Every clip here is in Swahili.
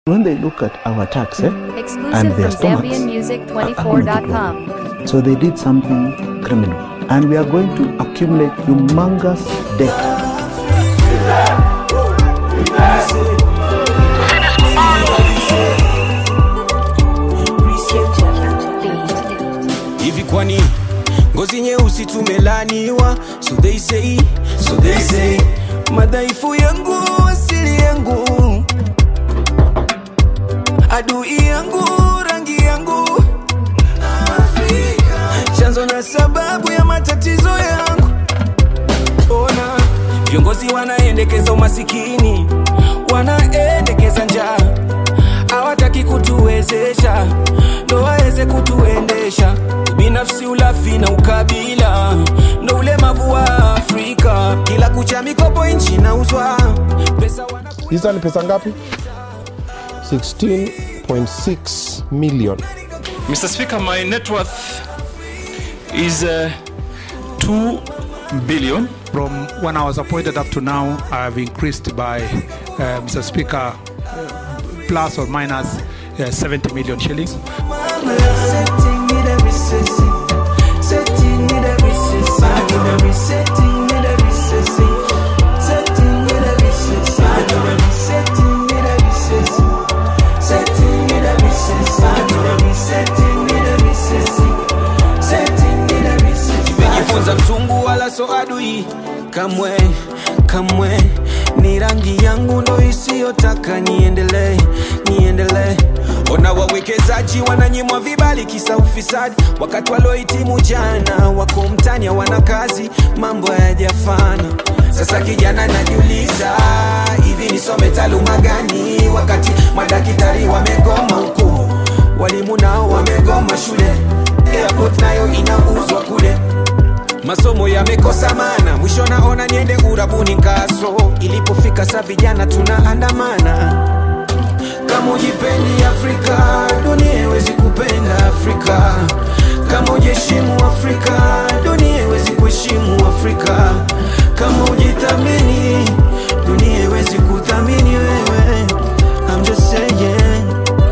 When they look at our tax, eh, Exclusive And from their stomachs. ZambianMusic24.com. so they did something criminal. And we are going to accumulate humongous debt. hivi kwani ngozi nyeusi tumelaniwa so they say, so they say madhaifu yangu asili yangu adui yangu rangi yangu chanzo na sababu ya matatizo yangu ona viongozi wanaendekeza umasikini wanaendekeza njaa hawataki kutuwezesha ndo waweze kutuendesha binafsi ulafi na ukabila ndo ulemavu wa afrika kila kucha mikopo nchi nauzwa pesa wana hizo ni pesa ngapi 16.6 million Mr. Speaker, my net worth is uh, 2 billion. From when I was appointed up to now, I have increased by, uh, Mr. Speaker, uh, plus or minus uh, 70 million shillings. nimejifunza mzungu wala so adui kamwe kamwe ni rangi yangu ndo isiyotaka niendelee niendelee ona wawekezaji wananyimwa vibali kisa ufisadi wakati waliohitimu jana wako mtani wana kazi mambo hayajafana sasa kijana najiuliza hivi nisome taaluma gani wakati madaktari wamegoma huku walimu nao wamegoma shule airport nayo inauzwa kule masomo yamekosa mana mwisho naona niende urabuni kaso ilipofika sa vijana tunaandamana kama ujipendi afrika dunia iwezi kupenda afrika kama ujiheshimu afrika dunia iwezi kuheshimu afrika kama ujithamini dunia iwezi kuthamini wewe I'm just saying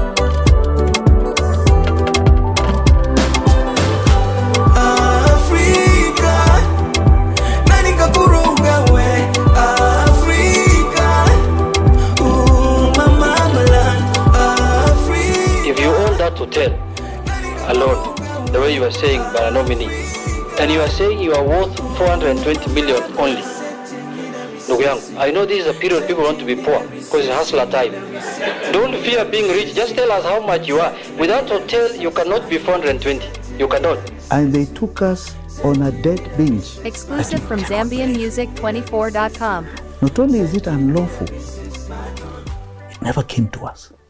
Afrika nani kakuruga we Afrika Ooh, my mamaland Afrika If you own that hotel alone, the way you are saying by a nominee, and you are saying you are worth 420 million only, ndugu yangu, I know this is a period people want to be poor because it's hustler time. Don't fear being rich. Just tell us how much you are. With that hotel, you cannot be 420. You cannot. And they took us on a debt binge. Exclusive from ZambianMusic24.com. Not only is it unlawful, it never came to us.